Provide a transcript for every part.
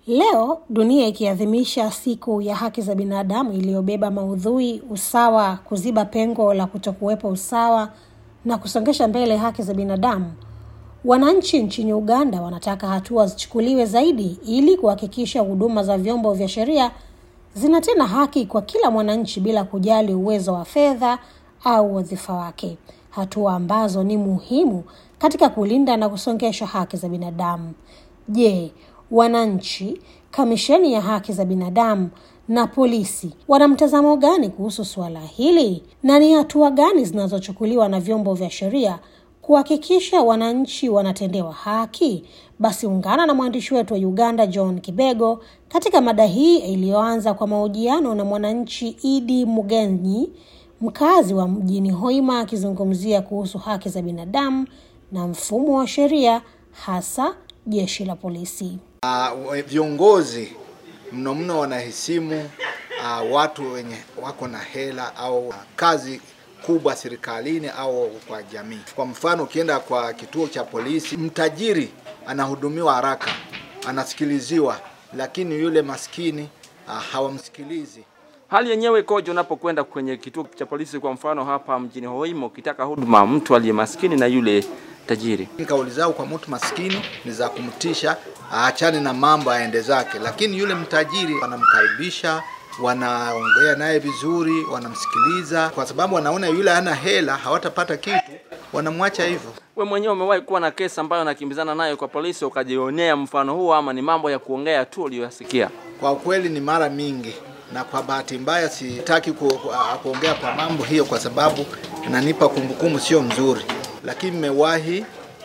Leo dunia ikiadhimisha siku ya haki za binadamu iliyobeba maudhui usawa, kuziba pengo la kutokuwepo usawa na kusongesha mbele haki za binadamu, wananchi nchini Uganda wanataka hatua zichukuliwe zaidi ili kuhakikisha huduma za vyombo vya sheria zinatenda haki kwa kila mwananchi bila kujali uwezo wa fedha au wadhifa wake, hatua ambazo ni muhimu katika kulinda na kusongesha haki za binadamu. Je, wananchi, kamisheni ya haki za binadamu na polisi wana mtazamo gani kuhusu suala hili, na ni hatua gani zinazochukuliwa na vyombo vya sheria kuhakikisha wananchi wanatendewa haki? Basi ungana na mwandishi wetu wa Uganda John Kibego katika mada hii iliyoanza kwa mahojiano na mwananchi Idi Mugenyi, mkazi wa mjini Hoima, akizungumzia kuhusu haki za binadamu na mfumo wa sheria, hasa jeshi la polisi. Uh, viongozi mno mno wanahesimu uh, watu wenye wako na hela au uh, kazi kubwa serikalini au kwa jamii. Kwa mfano, ukienda kwa kituo cha polisi, mtajiri anahudumiwa haraka, anasikiliziwa, lakini yule maskini uh, hawamsikilizi. Hali yenyewe ikoje unapokwenda kwenye kituo cha polisi, kwa mfano hapa mjini Hoima, ukitaka huduma mtu aliye maskini na yule tajiri? Kauli zao kwa mtu maskini ni za kumtisha aachane na mambo aende zake, lakini yule mtajiri wanamkaribisha, wanaongea naye vizuri, wanamsikiliza, kwa sababu wanaona yule hana hela, hawatapata kitu, wanamwacha hivyo. We mwenyewe umewahi kuwa na kesi ambayo nakimbizana nayo kwa polisi ukajionea mfano huo, ama ni mambo ya kuongea tu uliyoyasikia? Kwa ukweli ni mara mingi, na kwa bahati mbaya sitaki ku, ku, kuongea kwa mambo hiyo kwa sababu inanipa kumbukumbu sio mzuri, lakini nimewahi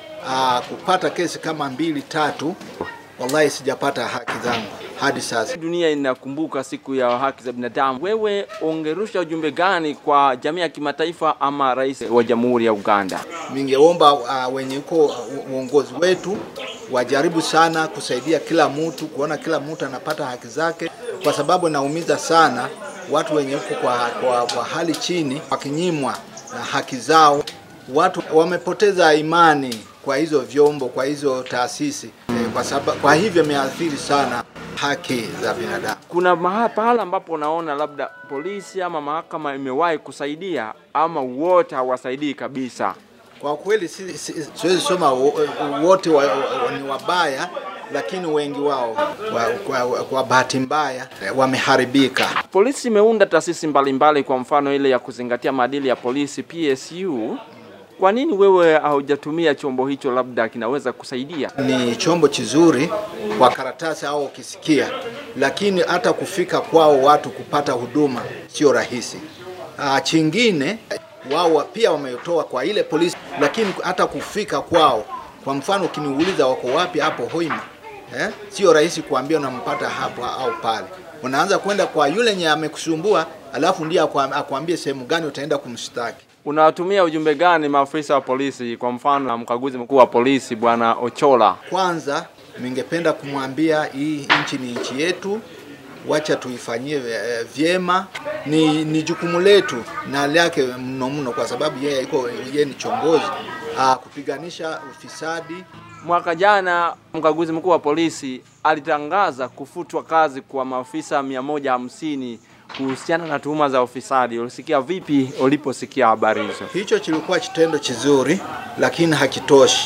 kupata kesi kama mbili tatu, wallahi sijapata haki zangu hadi sasa. Dunia inakumbuka siku ya haki za binadamu. Wewe ungerusha ujumbe gani kwa jamii ya kimataifa ama rais wa jamhuri ya Uganda? Ningeomba uh, wenye uko uongozi wetu wajaribu sana kusaidia kila mtu, kuona kila mtu anapata haki zake, kwa sababu naumiza sana watu wenye uko kwa, kwa, kwa hali chini, wakinyimwa na haki zao. Watu wamepoteza imani kwa hizo vyombo, kwa hizo taasisi e, kwa sababu kwa hivyo imeathiri sana haki za binadamu. Kuna mahala pahala ambapo unaona labda polisi ama mahakama imewahi kusaidia ama wote hawasaidii kabisa? Kwa kweli si, si, siwezi soma wote wa, wa, ni wabaya, lakini wengi wao kwa, kwa, kwa bahati mbaya wameharibika. Polisi imeunda taasisi mbalimbali, kwa mfano ile ya kuzingatia maadili ya polisi PSU. Kwa nini wewe haujatumia chombo hicho, labda kinaweza kusaidia? Ni chombo kizuri kwa karatasi au ukisikia, lakini hata kufika kwao watu kupata huduma sio rahisi. Ah, chingine wao pia wametoa kwa ile polisi, lakini hata kufika kwao, kwa mfano ukiniuliza wako wapi hapo Hoima, eh, sio rahisi kuambia unampata hapo au pale. Unaanza kwenda kwa yule nye amekusumbua, alafu ndiye akwambie sehemu gani utaenda kumshtaki. Unawatumia ujumbe gani maafisa wa polisi, kwa mfano na mkaguzi mkuu wa polisi bwana Ochola? Kwanza ningependa kumwambia hii nchi ni nchi yetu, wacha tuifanyie vyema. Ni, ni jukumu letu na lake mno mno, kwa sababu yeye iko yeye ni chongozi aa, kupiganisha ufisadi. Mwaka jana mkaguzi mkuu wa polisi alitangaza kufutwa kazi kwa maafisa mia moja hamsini kuhusiana na tuhuma za ufisadi. Ulisikia vipi uliposikia habari hizo? Hicho kilikuwa kitendo kizuri, lakini hakitoshi.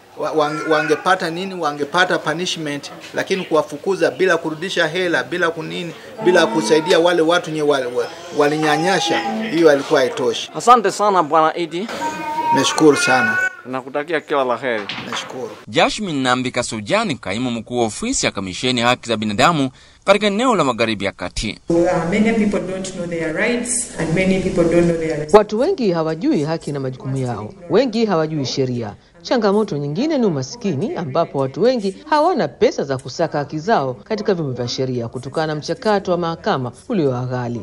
Wangepata nini? Wangepata punishment, lakini kuwafukuza bila kurudisha hela, bila kunini, bila kusaidia wale watu nye walinyanyasha, hiyo alikuwa haitoshi. Asante sana bwana Idi, nashukuru sana. Nakutakia kila la heri. Nashukuru. Jashmin Nambi Kasujani, kaimu mkuu wa ofisi ya kamisheni ya haki za binadamu katika eneo la magharibi ya kati. Watu wengi hawajui haki na majukumu yao, wengi hawajui sheria. Changamoto nyingine ni umasikini, ambapo watu wengi hawana pesa za kusaka haki zao katika vyombo vya sheria kutokana na mchakato wa mahakama ulio ghali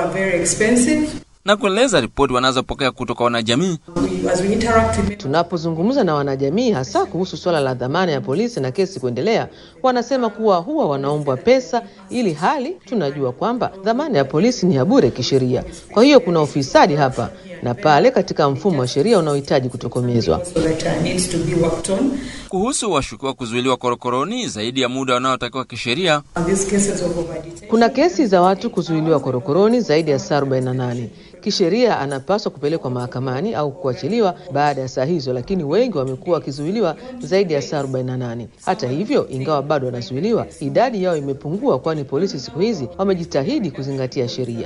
na kueleza ripoti wanazopokea kutoka wanajamii. Tunapozungumza na wanajamii, hasa kuhusu suala la dhamana ya polisi na kesi kuendelea, wanasema kuwa huwa wanaombwa pesa, ili hali tunajua kwamba dhamana ya polisi ni ya bure kisheria. Kwa hiyo kuna ufisadi hapa na pale katika mfumo wa sheria unaohitaji kutokomezwa. Na kuhusu washukiwa kuzuiliwa korokoroni zaidi ya muda wanaotakiwa kisheria, Kuna kesi za watu kuzuiliwa korokoroni zaidi ya saa 48. Kisheria anapaswa kupelekwa mahakamani au kuachiliwa baada ya saa hizo, lakini wengi wamekuwa wakizuiliwa zaidi ya saa 48. Hata hivyo, ingawa bado wanazuiliwa, idadi yao imepungua, kwani polisi siku hizi wamejitahidi kuzingatia sheria.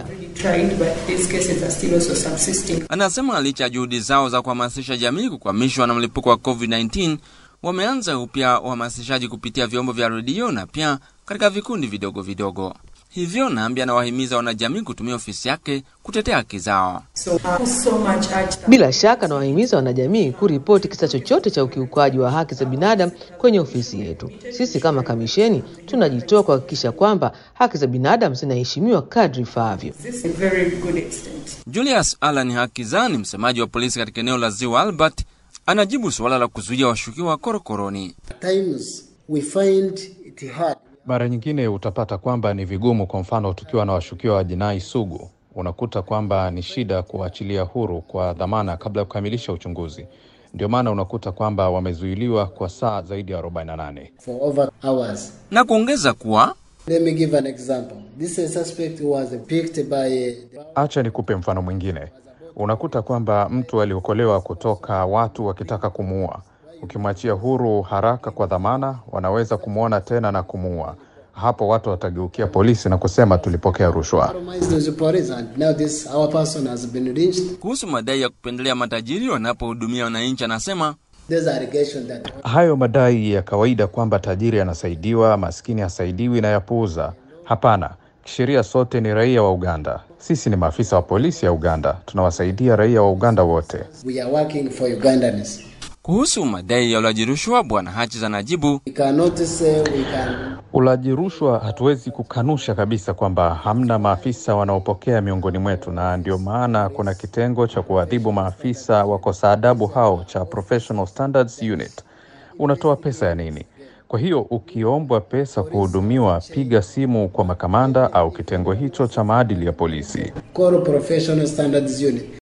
anasema licha ya juhudi zao za kuhamasisha jamii kukwamishwa na mlipuko wa COVID-19, wameanza upya uhamasishaji kupitia vyombo vya redio na pia katika vikundi vidogo vidogo. Hivyo Nambi anawahimiza wanajamii kutumia ofisi yake kutetea haki zao. Bila shaka nawahimiza wanajamii kuripoti kisa chochote cha ukiukwaji wa haki za binadamu kwenye ofisi yetu. Sisi kama kamisheni tunajitoa kuhakikisha kwamba haki za binadamu zinaheshimiwa kadri ifaavyo. Julius Alan Hakizani, msemaji wa polisi katika eneo la Ziwa Albert, anajibu suala la kuzuia washukiwa korokoroni. times we find it hard Mara nyingine utapata kwamba ni vigumu. Kwa mfano, tukiwa na washukiwa wa jinai sugu, unakuta kwamba ni shida kuwaachilia huru kwa dhamana kabla ya kukamilisha uchunguzi. Ndio maana unakuta kwamba wamezuiliwa kwa saa zaidi ya 48. for over hours. Na kuongeza kuwa Let me give an example. This is a suspect who was picked by Acha nikupe mfano mwingine. Unakuta kwamba mtu aliokolewa kutoka watu wakitaka kumuua. Ukimwachia huru haraka kwa dhamana, wanaweza kumwona tena na kumuua. Hapo watu watageukia polisi na kusema tulipokea rushwa. compromised the police, and now this our person has been lynched. kuhusu madai ya kupendelea matajiri wanapohudumia wananchi, anasema There's allegation that Hayo madai ya kawaida kwamba tajiri anasaidiwa, maskini hasaidiwi na yapuuza. Hapana, kisheria sote ni raia wa Uganda. Sisi ni maafisa wa polisi ya Uganda, tunawasaidia raia wa Uganda wote. we are working for Ugandans. kuhusu madai ya ulaji rushwa, Bwana Hatches anajibu We cannot say we can Ulaji rushwa hatuwezi kukanusha kabisa kwamba hamna maafisa wanaopokea miongoni mwetu, na ndio maana kuna kitengo cha kuadhibu maafisa wakosa adabu hao cha Professional Standards Unit. Unatoa pesa ya nini? Kwa hiyo ukiombwa pesa kuhudumiwa, piga simu kwa makamanda au kitengo hicho cha maadili ya polisi. call professional standards unit.